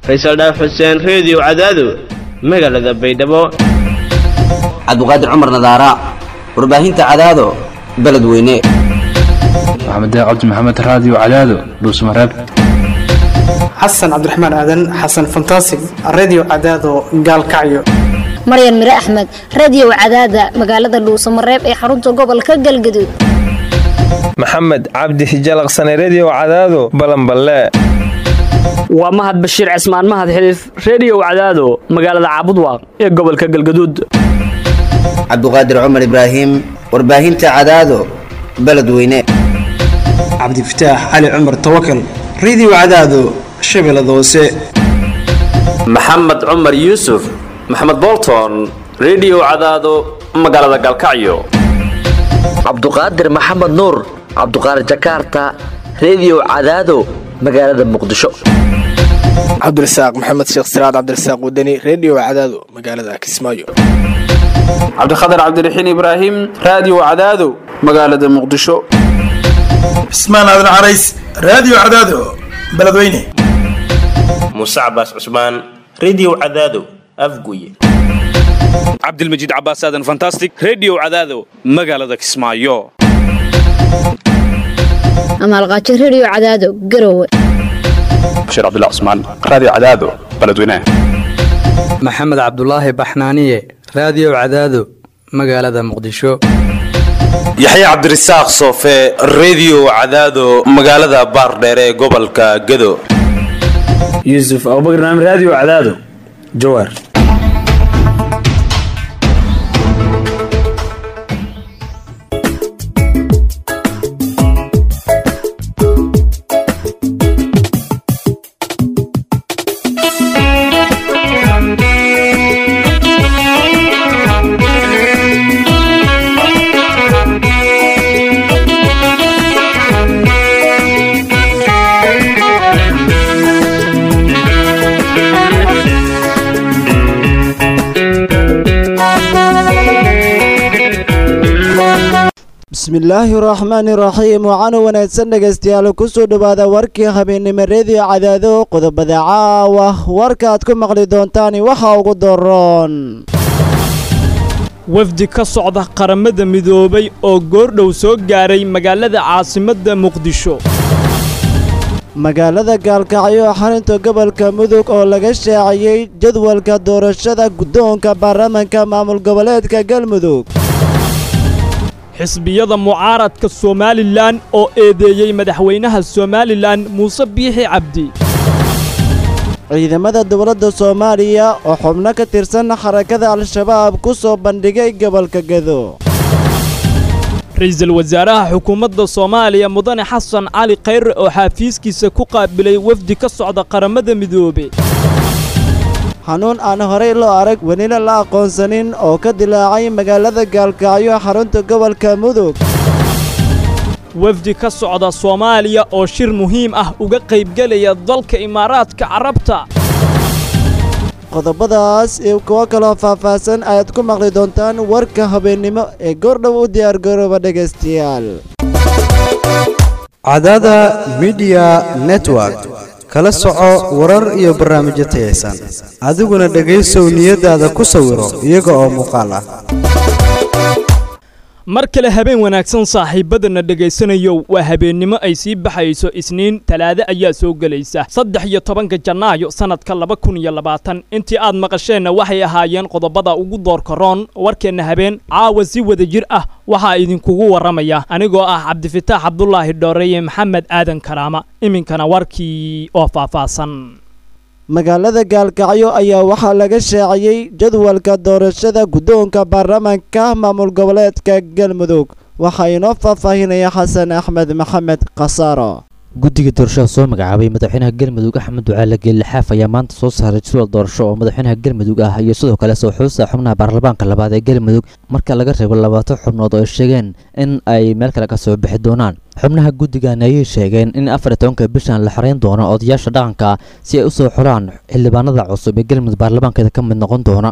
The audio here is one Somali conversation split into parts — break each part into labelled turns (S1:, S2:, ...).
S1: faysal dhaaf xuseen reediyo cadaado magaalada baydhabo
S2: cabdiqaadir cumar nadaara warbaahinta cadaado beledweyne
S3: maxamed cabdi maxamed raadiyo cadaado dhuusmareeb
S4: xasan cabdiraxmaan aadan xasan fantasig redio cadaado gaalkacyo
S5: maryan mire axmed radiyow cadaada magaalada dhuusamareeb ee xarunta gobolka galgaduud
S6: maxamed cabdi hijalaqsane rediyo cadaado balanballe
S7: waa mahad bashiir cismaan mahad xiliif reediyow cadaado magaalada caabudwaaq ee gobolka galgaduud
S2: cabdiqaadir cumar ibraahim warbaahinta cadaado beledweyne
S4: cabdifataax cali cumar tawakal redio cadaado shabeellada hoose
S8: maxamed cumar yuusuf maxamed bolton rediyo cadaado magaalada gaalkacyo
S9: cabduqaadir maxamed nuur cabduqaadir jakaarta rediyo cadaado magaalada muqdisho
S10: cabdirasaaq maxamed sheekh siraad cabdirasaaq wadani redio cadaado magaalada kismaayo
S11: cabdikhatar cabdiraxiin ibraahim raadiyo cadaado magaalada muqdisho
S12: cismaan aadan carays raadiyo cadaado beledweyne
S13: muuse cabaas cusmaan rediyo cadaado afguye
S14: cabdilmajiid cabaas aadan fantastic rediyo cadaado magaalada kismaayo
S5: amaalqaajo rediyo cadaado garowe
S3: bashiir cabdilla cusmaan raadiyo cadaado beledweyne
S15: maxamed cabdulaahi baxnaaniye raadiyo cadaado magaalada muqdisho
S16: yaxya cabdirasaaq soofe rediyo cadaado magaalada baardheere ee gobolka gado
S17: yuusuf abubakar naam raadiyo cadaado jawaar
S18: bismillaahi raxmaani raxiim waxaana wanaagsan dhegaystayaal kusoo dhowaada warkii habeennimo reediyo cadaado qodobada caawa warka aad ku maqli doontaan waxa ugu daroon
S19: wafdi ka socda qaramada midoobay oo goordhow soo gaaray magaalada caasimadda muqdisho
S18: magaalada gaalkacyo xarinta gobolka mudug oo laga shaaciyey jadwalka doorashada guddoonka baarlamaanka maamul goboleedka galmudug
S19: xisbiyada mucaaradka somalilan oo eedeeyey madaxweynaha somalilan muuse biixi cabdi
S18: ciidamada dowladda soomaaliya oo xubno ka tirsan xarakada al-shabaab ku soo bandhigay gobolka gedo
S19: ra-iisul wasaaraha xukuumadda soomaaliya mudane xasan cali khayre oo xaafiiskiisa ku qaabilay wafdi ka socda qaramada midoobe
S18: xanuun aan horey loo arag welina la aqoonsanin oo ka dilaacay magaalada gaalkacyo xarunta gobolka mudug
S19: wafdi ka socda soomaaliya oo shir muhiim ah uga qaybgelaya dalka imaaraadka carabta
S18: qodobadaas iyo kuwo kaloo faahfaahsan ayaad ku maqli doontaan warka habeennimo ee goordhow u diyaargarooba dhegaystayaal
S20: cadada midiya network kala soco warar iyo barnaamijyo tayaysan adiguna dhegaysow niyadaada ku sawiro iyaga oo muuqaal ah
S19: mar kale habeen wanaagsan saaxiibadana dhegaysanayo waa habeennimo ay sii baxayso isniin talaade ayaa soo gelaysa saddex iyo tobanka janaayo sannadka laba kun iyo labaatan intii aad maqasheenna waxay ahaayeen qodobada ugu doorkaroon warkeenna habeen caawa si wada jir ah waxaa idinkugu warramaya anigoo ah cabdifitaax cabdulaahi dhooreye maxamed aadan karaama iminkana warkii oo faahfaahsan
S18: magaalada gaalkacyo ayaa waxaa laga shaaciyey jadwalka doorashada guddoonka baarlamaanka maamul goboleedka galmudug waxaa inoo faahfaahinaya xasan axmed maxamed khasaaro
S21: guddiga doorashada soo magacaabay madaxweynaha galmudug axmed ducaale geellixaaf ayaa maanta soo saaray jadwal doorasho oo madaxweynaha galmudug ah iyo sidoo kale soo xuusta xubnaha baarlamaanka labaad ee galmudug marka laga reebo labaatan xubnood oo ay sheegeen in ay meel kale ka soo bixi doonaan xubnaha guddigan ayay sheegeen in afar iyo tobanka bishan la xarayn doono odayaasha dhaqanka si ay u soo xulaan xildhibaanada cusub ee galmudug baarlamaankeeda ka mid noqon doona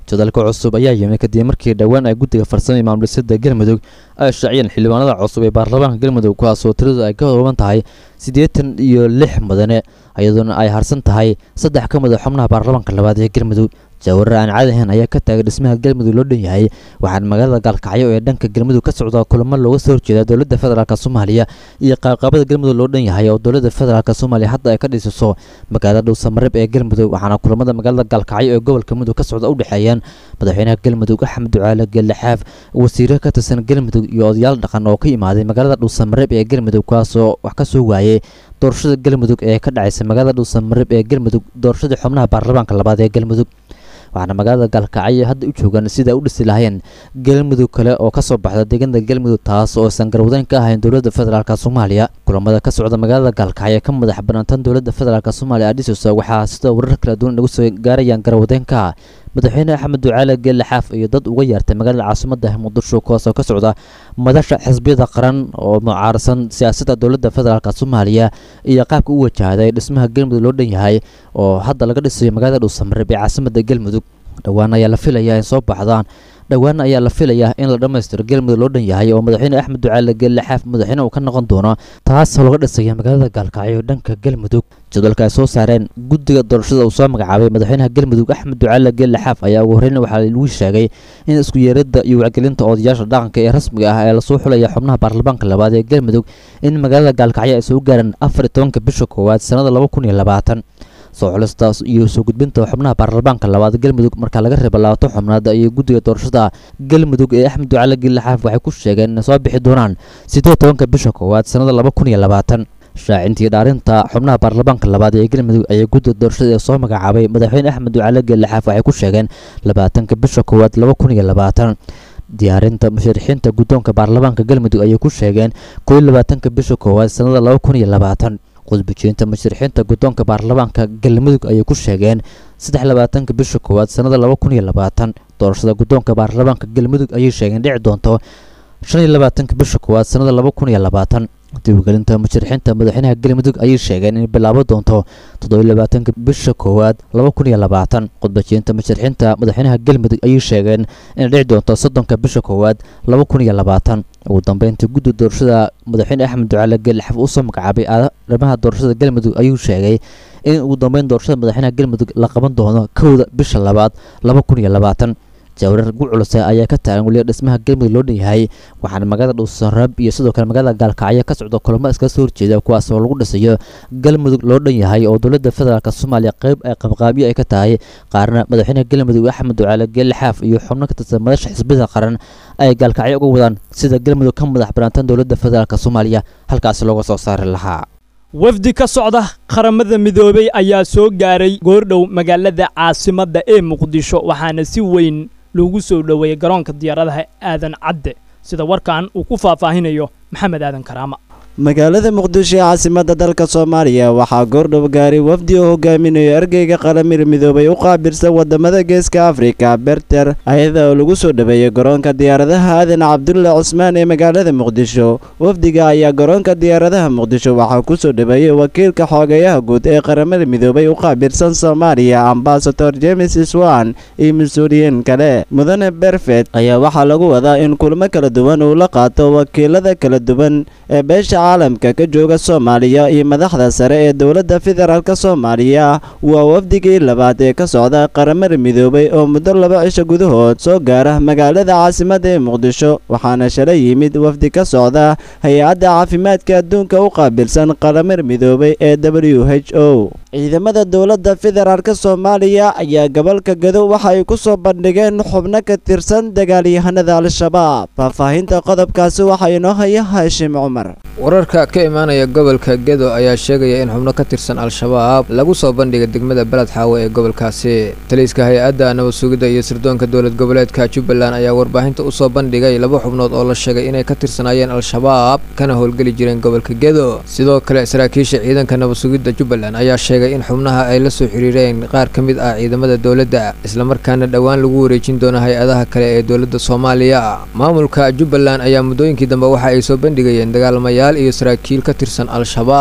S21: jadalka cusub ayaa yimid kadib markii dhowaan ay guddiga farsamada maamulsada galmudug ay shaaciyeen xildhibaanada cusub ee baarlamaanka galmudug kuwaasoo tiradu ay ka kooban tahay siddeetan iyo lix mudane iyadoona ay harsan tahay saddex ka mid a xubnaha baarlamaanka labaad ee galmudug jawaarar aan caadi ahayn ayaa ka taagay dhismaha galmudug loo dhan yahay waxaana magaalada gaalkacyo ee dhanka galmudug ka socda kulamo looga soo horjeeda dowladda federaalk soomaaliya iyo qaabqaabada galmudug loo dhan yahay oo dowladda federaalk soomaaliya hadda ay ka dhisiso magaalada dhuusamareeb ee galmudug waxaana kulamada magaalada gaalkacyo ee gobolka mudug ka socda u dhexeeyaan madaxweynaha galmudug axmed ducaale geeldhaxaaf wasiiro ka tirsan galmudug iyo odayaal dhaqan oo ka yimaaday magaalada dhuusamareeb ee galmudug kuwaasoo wax ka soo waayey doorashada galmudug ee ka dhacaysa magaalada dhuusamareeb ee galmudug doorashadii xubnaha baarlamaanka labaad ee galmudug waxaana magaalada gaalkacyo hadda u joogaan sida u dhisi lahayeen galmudug kale oo ka soo baxda deegaanada galmudug taas oo aysan garwadeyn ka ahayn dowladda federaalk soomaaliya kulamada ka socda magaalada gaalkacyo ka madax banaantan dowladda federaalk soomaaliya adhisosa waxaa sida warar kala duwan lagu soo gaarayaan garwadeynka madaxweyne axmed ducaale geelle xaaf iyo dad uga yeertay magaalada caasimadda muqdisho kuwaasoo ka socda madasha xisbiyada qaran oo mucaarsan siyaasadda dowladda federaalk soomaaliya iyo qaabka u wajahday dhismaha galmudug loo dhan yahay oo hadda laga dhisayo magaalada dhuusamareeb ee caasimadda galmudug dhowaan ayaa la filayaa in soo baxdaan dhowaan ayaa la filayaa in la dhammaystiro galmudug loo dhan yahay oo madaxweyne axmed ducaale geelle xaaf madaxweyne uu ka noqon doono taasoo laga dhisaya magaalada gaalkacyo dhanka galmudug jadwalka ay soo saareen guddiga doorashada uu soo magacaabay madaxweynaha galmudug axmed ducaale geelle xaaf ayaa ugu horreyn waxaa lagu sheegay in isku yeeradda iyo wacgelinta odayaasha dhaqanka ee rasmiga ah ee lasoo xulaya xubnaha baarlamaanka labaad ee galmudug in magaalada gaalkacyo ay soo gaaraan afar iyo tobanka bisha koowaad sannada laba kun iyo labaatan soo xulistaas iyo soo gudbinta xubnaha baarlamaanka labaad galmudug marka laga reebo labaatan xubnaad iyo guddiga doorashada galmudug ee axmed ducaale geelle xaaf waxay ku sheegeen inay soo bixi doonaan siddeed tobanka bisha koowaad sannada laba kun iyo labaatan shaacintii dhaarinta xubnaha baarlamaanka labaad ee galmudug ayaa guddiga doorashada ee soo magacaabay madaxweyne axmed ducaale geelle xaaf waxay ku sheegeen labaatanka bisha koowaad laba kun iyo labaatan diyaarinta musharixiinta guddoonka baarlamaanka galmudug ayay ku sheegeen koo iyo labaatanka bisha koowaad sannada laba kun iyo labaatan qudbijinta musharixiinta guddoonka baarlamaanka galmudug ayay ku sheegeen saddex labaatanka bisha koowaad sannada laba kun iyo labaatan doorashada guddoonka baarlamaanka galmudug ayay sheegeen dhici doonto shan iyo labaatanka bisha koowaad sannada laba kun iyo labaatan diiwagelinta musharixiinta madaxweynaha galmudug ayay sheegeen inay bilaabo doonto toddobiyo labaatanka bisha koowaad laba kun iyo labaatan khudbajinta musharixiinta madaxweynaha galmudug ayay sheegeen inay dhici doonto soddonka bisha koowaad laba kun iyo labaatan ugu dambeyntii guddi doorashada madaxweyne axmed ducaale geelixaf uu soo magacaabay arrimaha doorashada galmudug ayuu sheegay in ugu dambeyn doorashada madaxweynaha galmudug la qaban doono kowda bisha labaad laba kun iyo labaatan jawrar gu culuse ayaa ka taagan weliba dhismaha galmudug loo dhan yahay waxaana magaalada dhuusarab iyo sidoo kale magaalada gaalkacyo ka socda kulamo iskaga soo horjeeda kuwaas oo lagu dhisayo galmudug loo dhan yahay oo dowladda federaalk soomaaliya qayb ay qabqaabyo ay ka tahay qaarna madaxweynaha galmudug axmed ducaale geelle xaaf iyo xubno ka tirsan madasha xisbiyada qaran ay gaalkacyo uga wadaan sida galmudug ka madax banaantan dowladda federaalk soomaaliya halkaasi looga soo saari lahaa
S19: wafdi ka socda qaramada midoobay ayaa soo gaaray goordhow magaalada caasimadda ee muqdisho waxaana si weyn loogu soo dhoweeyey garoonka diyaaradaha aadan cadde sida warkan uu ku faahfaahinayo maxamed aadan karaama
S18: magaalada muqdisho ee caasimadda dalka soomaaliya waxaa goordhow gaaray wafdi oo hogaaminayo ergeyga qaramir midoobay u qaabilsan wadamada geeska afrika berter ayada oo lagu soo dhaweeyey garoonka diyaaradaha aadan cabdulle cusmaan ee magaalada muqdisho wafdiga ayaa garoonka diyaaradaha muqdisho waxaa ku soo dhaweeyey wakiilka xoogayaha guud ee qaramada midoobay u qaabilsan soomaaliya ambasador james swan iyo mas-uuliyiin kale mudane berfet ayaa waxaa lagu wadaa in kulmo kala duwan uu la qaato wakiilada kala duwan ee beesha caalamka ka jooga soomaaliya iyo madaxda sare ee dowladda federaalk soomaaliya waa wafdigii labaad ee ka socda qaramada midoobay oo muddo laba cisho gudahood soo gaara magaalada caasimadda ee muqdisho waxaana shalay yimid wafdi ka socda hay-adda caafimaadka adduunka u qaabilsan qaramada midoobay ee w h o ciidamada dowladda federaalk soomaaliya ayaa gobolka gado waxa ay ku soo bandhigeen xubno ka tirsan dagaalyahanada al-shabaab faahfaahinta qodobkaasi waxaa inoo haya haashim cumar
S1: wararka ka imaanaya gobolka gedo ayaa sheegaya in xubno ka tirsan al-shabaab lagu soo bandhigay degmada beled xaawe ee gobolkaasi taliiska hay-adda nabad sugidda iyo sirdoonka dowlad goboleedka jubbaland ayaa warbaahinta u soo bandhigay laba xubnood oo la sheegay inay ka tirsanaayeen al-shabaab kana howlgeli jireen gobolka gedo sidoo kale saraakiisha ciidanka nabad sugidda jubbaland ayaa sheegay in xubnaha ay la soo xiriireen qaar ka mid ah ciidamada dowladda islamarkaana dhowaan lagu wareejin doono hay-adaha kale ee dowladda soomaaliya maamulka jubbaland ayaa muddooyinkii dambe waxa ay soo bandhigayeen dagaalamayaal iyo saraakiil ka tirsan al-shabaab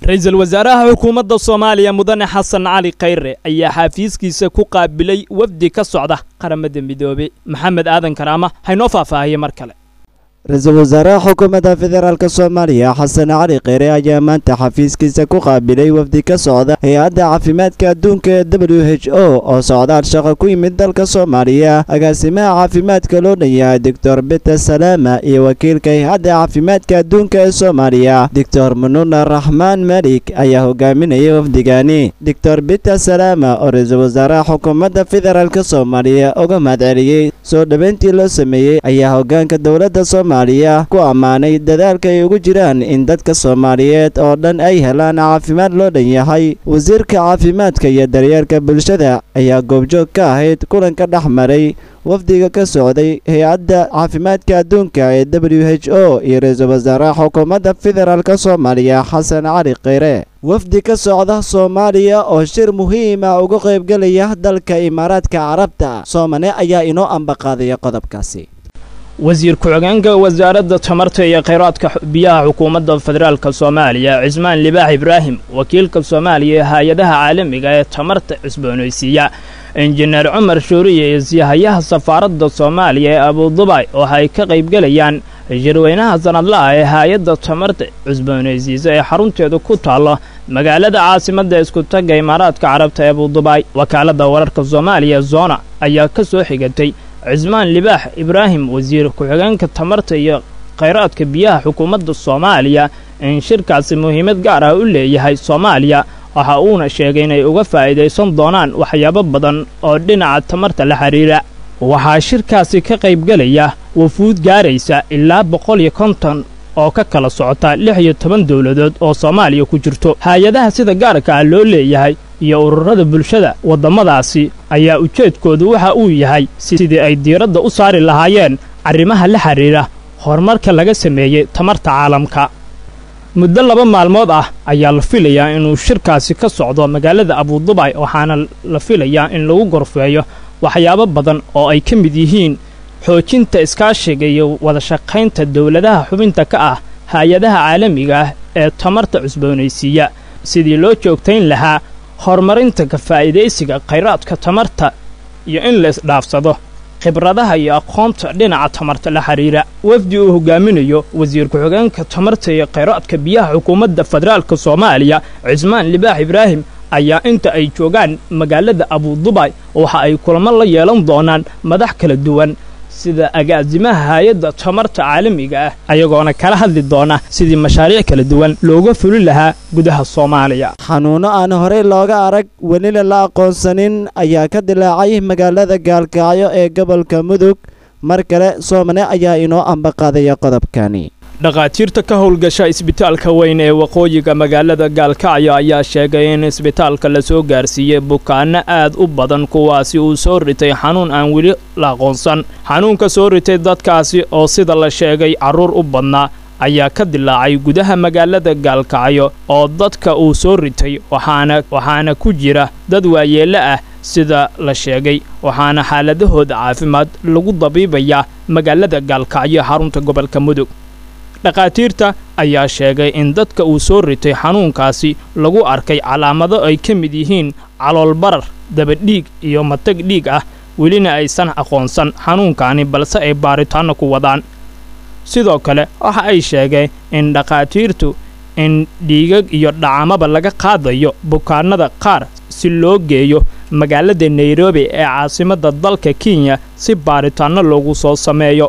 S19: ra-iisul wasaaraha xukuumadda soomaaliya mudane xasan cali khayre ayaa xaafiiskiisa ku qaabilay wafdi ka socda qaramada midoobey maxamed aadan karaama haynoo faahfaahiye mar kale
S18: ra-iisul wasaaraha xukuumadda federaalk soomaaliya xasan cali kheyre ayaa maanta xafiiskiisa ku qaabilay wafdi ka socda hay-adda caafimaadka adduunka ee w h o oo socdaal shaqo ku yimid dalka soomaaliya agaasimaha caafimaadka loo dhan yahay doctor biter salaama iyo wakiilka hay-adda caafimaadka adduunka ee soomaaliya doctor mununa raxmaan malik ayaa hogaaminayay wafdigani doctor biter salaama oo ra-iisul wasaaraha xukuumadda federaalk soomaaliya uga mahadceliyey soo dhoweyntii loo sameeyey ayaa hogaanka dowladda soomaaliya ku ammaanay dadaalka ay ugu jiraan in dadka soomaaliyeed oo dhan ay helaan caafimaad loo dhan yahay wasiirka caafimaadka iyo daryeelka bulshada ayaa goobjoog ka ahayd kulanka dhex maray wafdiga ka socday hay-adda caafimaadka adduunka ee w h o iyo ra-iisul wasaaraha xukuumadda federaalk soomaaliya xasan cali kheyre wafdi ka socda soomaaliya oo shir muhiima uga qaybgelaya dalka imaaraadka carabta soomane ayaa inoo ambaqaadaya qodobkaasi
S19: wasiir ku-xigeenka wasaaradda tamarta iyo kheyraadka biyaha xukuumadda federaalk soomaaliya cismaan libaax ibraahim wakiilka soomaaliya ee hay-adaha caalamiga ee tamarta cusboonaysiiya injineer cumar shuuriye iyo siyahayaha safaaradda soomaaliya ee abudubay oo ay ka qaybgelayaan shirweynaha sanadlaha ee hay-adda tamarta cusboonaysiisa ee xarunteedu ku taallo magaalada caasimadda iskutagga imaaraadka carabta ee abudubay wakaaladda wararka soomaaliya zona ayaa ka soo xigatay cismaan libaax ibraahim wasiir ku-xigeenka tamarta iyo khayraadka biyaha xukuumadda soomaaliya in shirkaasi muhiimad gaar ah u leeyahay soomaaliya waxa uuna sheegay inay uga faa'iidaysan doonaan waxyaabo badan oo dhinaca tamarta la xidhiira waxaa shirkaasi ka qaybgelaya wafuud gaaraysa ilaa boqol iyo konton oo ka kala socota lix iyo toban dowladood oo soomaaliya ku jirto hay-adaha sida gaarka ah loo leeyahay iyo ururada bulshada waddamadaasi ayaa ujeedkoodu waxa uu yahay sidii ay diiradda u saari lahaayeen arrimaha la xidhiira horumarka laga sameeyey tamarta caalamka muddo laba maalmood ah ayaa la filayaa inuu shirkaasi ka socdo magaalada abudubay waxaana la filayaa in lagu gorfeeyo waxyaabo badan oo ay ka mid yihiin xoojinta iskaashiga iyo wadashaqaynta dowladaha xubinta ka ah hay-adaha caalamiga ah ee tamarta cusboonaysiiya sidii loo joogtayn lahaa horumarinta ka faa'iidaysiga khayraadka tamarta iyo in la isdhaafsado khibradaha iyo aqoonta dhinaca tamarta la xidhiira wafdi uu hogaaminayo wasiir ku-xigeenka tamarta iyo khayraadka biyaha xukuumadda federaalka soomaaliya cismaan libaax ibraahim ayaa inta ay joogaan magaalada abudubay waxa ay kulamo la yeelan doonaan madax kala duwan sida agaasimaha hay-adda tamarta caalamiga ah ayagoona kala hadli doona sidii mashaariic kala duwan looga fuli lahaa gudaha soomaaliya
S18: xanuuno aan horey looga arag welina la aqoonsanin ayaa ka dilaacay magaalada gaalkacyo ee gobolka mudug mar kale soomane ayaa inoo ambaqaadaya qodobkani
S19: dhakhaatiirta ka howlgasha isbitaalka weyn ee waqooyiga magaalada gaalkacyo ayaa sheegay in isbitaalka lasoo gaarsiiyey bukaanno aad u badan kuwaasi uu soo ritay xanuun aan weli la aqoonsan xanuunka soo ritay dadkaasi oo sida la sheegay carruur u badnaa ayaa ka dilaacay gudaha magaalada gaalkacyo oo dadka uu soo ritay waxaana waxaana ku jira dad waayeello ah sida la sheegay waxaana xaaladahooda caafimaad lagu dabiibayaa magaalada gaalkacyo xarunta gobolka mudug dhakhaatiirta ayaa sheegay in dadka uu soo ritay xanuunkaasi lagu arkay calaamado ay ka mid yihiin caloolbarar dabadhiig iyo matag dhiig ah welina aysan aqoonsan xanuunkaani balse ay baaritaanno ku wadaan sidoo kale waxa ay sheegeen in dhakhaatiirtu in dhiigag iyo dhacamaba laga qaadayo bukaannada qaar si loo geeyo magaalada nairobi ee caasimadda dalka kenya si baaritaanno loogu soo sameeyo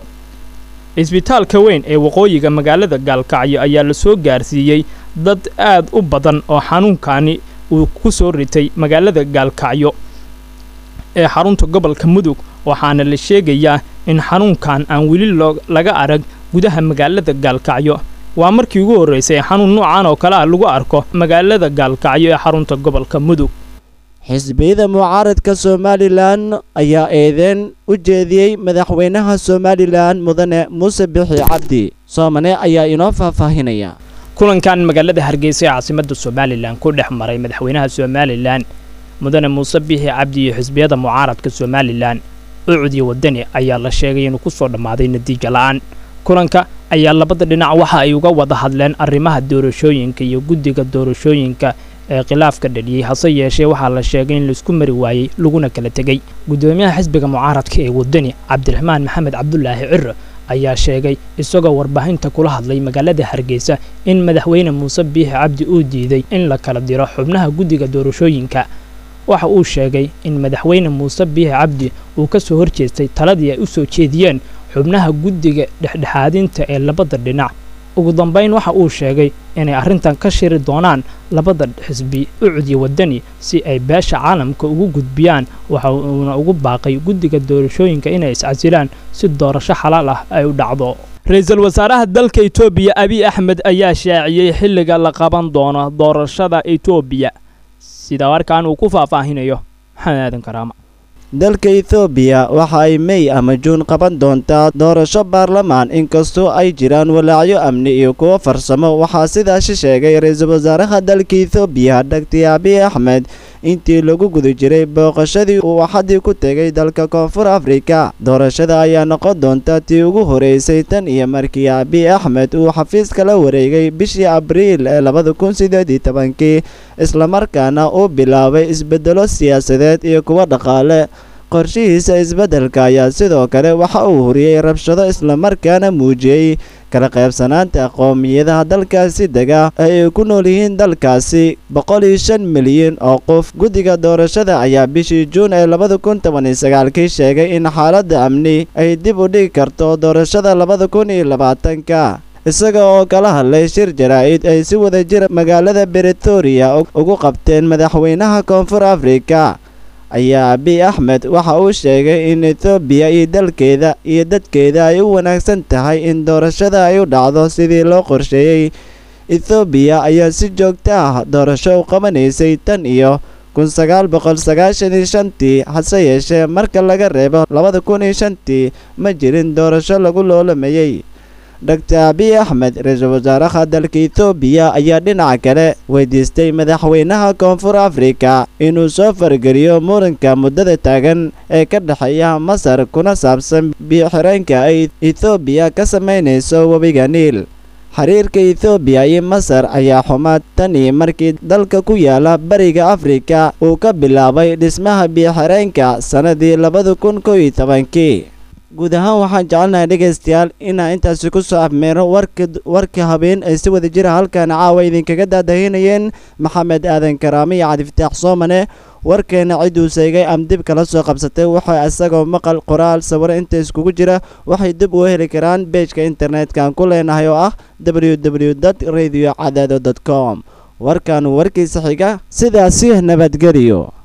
S19: isbitaalka weyn ee waqooyiga magaalada gaalkacyo ayaa la soo gaarsiiyey dad aad u badan oo xanuunkani uu ku soo ritay magaalada gaalkacyo ee xarunta gobolka mudug waxaana la sheegayaa in xanuunkan aan weli laga arag gudaha magaalada gaalkacyo waa markii ugu horraysay xanuun noocan oo kale ah lagu arko magaalada gaalkacyo ee xarunta gobolka mudug
S18: xisbiyada mucaaradka somalilan ayaa eedeen u jeediyey madaxweynaha somalilan mudane muuse bixi cabdi soomane ayaa inoo faahfaahinaya
S19: kulankan magaalada hargeysa ee caasimadda somalilan ku dhex maray madaxweynaha somalilan mudane muuse bixi cabdi iyo xisbiyada mucaaradka somalilan ucud iyo wadani ayaa la sheegay inuu ku soo dhammaaday natiijo la'aan kulanka ayaa labada dhinac waxa ay uga wada hadleen arrimaha doorashooyinka iyo guddiga doorashooyinka ee khilaafka dhaliyey hase yeeshee waxaa la sheegay in laisku mari waayey laguna kala tegey guddoomiyaha xisbiga mucaaradka ee wadani cabdiraxmaan maxamed cabdulaahi ciro ayaa sheegay isagoo warbaahinta kula hadlay magaalada hargeysa in madaxweyne muuse biixi cabdi uu diiday in la kala diro xubnaha guddiga doorashooyinka waxa uu sheegay in madaxweyne muuse biixi cabdi uu ka soo horjeestay taladii ay u soo jeediyeen xubnaha guddiga dhexdhexaadinta ee labada dhinac ugu dambayn waxa uu sheegay inay arrintan ka shiri doonaan labada xisbi ucudi wadani si ay beesha caalamka ugu gudbiyaan waxa uuna ugu baaqay guddiga doorashooyinka inay iscasilaan si doorasho xalaal ah ay u dhacdo ra-iisul wasaaraha dalka etoobiya abiy axmed ayaa shaaciyey xilliga la qaban doono doorashada etoobiya sida warkaan uu ku faahfaahinayo maxamed aadan karaama
S18: dalka ethoobiya waxa ay mey ama juun qaban doontaa doorasho baarlamaan inkastoo ay jiraan walaacyo amni iyo kuwo farsamo waxaa sidaasi sheegay ra-iisul wasaaraha dalka ethoobiya dhagti abiy axmed intii lagu guda jiray booqashadii uu axadii ku tegay dalka koonfur afrika doorashada ayaa noqon doonta tii ugu horeysay tan iyo markii abiy axmed uu xafiiska la wareegay bishii abriil ee labada kun sideed iyo tobankii islamarkaana uu bilaabay isbedelo siyaasadeed iyo kuwo dhaqaale qorshihiisa isbeddelka ayaa sidoo kale waxa uu huriyey rabshado islamarkaana muujiyey kala qaybsanaanta qowmiyadaha dalkaasi dega ee ay ku nool yihiin dalkaasi boqol iyo shan milyan oo qof guddiga doorashada ayaa bishii juun ee labada kun toban iyo sagaalkii sheegay in xaaladda amni ay dib u dhigi karto doorashada labada kun iyo labaatanka isaga oo kala hadlay shir jaraa'id ay si wada jira magaalada beretoria ugu qabteen madaxweynaha koonfur afrika ayaa abiy axmed waxa uu sheegay in etoobiya iyo dalkeeda iyo dadkeeda ay u wanaagsan tahay in doorashada ay u dhacdo sidii loo qorsheeyey ethoobiya ayaa si joogto ah doorasho u qabanaysay tan iyo kun sagaal boqol sagaashan iyo shantii hase yeeshee marka laga reebo labada kun iyo shantii ma jirin doorasho lagu loolamayey dr abiy axmed ra-iisul wasaaraha dalka ethoobiya ayaa dhinaca kale weydiistay madaxweynaha koonfur afrika inuu soo fargeliyo muranka muddada taagan ee ka dhexeeya masar kuna saabsan biyo-xireenka ay ethoobiya ka samaynayso webiga niil xiriirka ethoobiya iyo masar ayaa xumaad tan iyo markii dalka ku yaala bariga afrika uu ka bilaabay dhismaha biyo-xireenka sannadii labada kun kow iyo tobankii guud ahaan waxaan jecelnahay dhegaystayaal inaan intaasi ku soo afmeero warka warka habeen ay si wada jira halkan caawa idinkaga daadahinayeen maxamed aadan karaame iyo cabdifataax soomane warkeena cidduu seegay am dib kala soo qabsatay waxay isagoo maqal qoraal sawiro inta iskugu jira waxay dib uga heli karaan beejka internetka aan ku leenahay oo ah w w dot radio cadaado dot com warkan warkiisa xiga sidaasi nabadgeliyo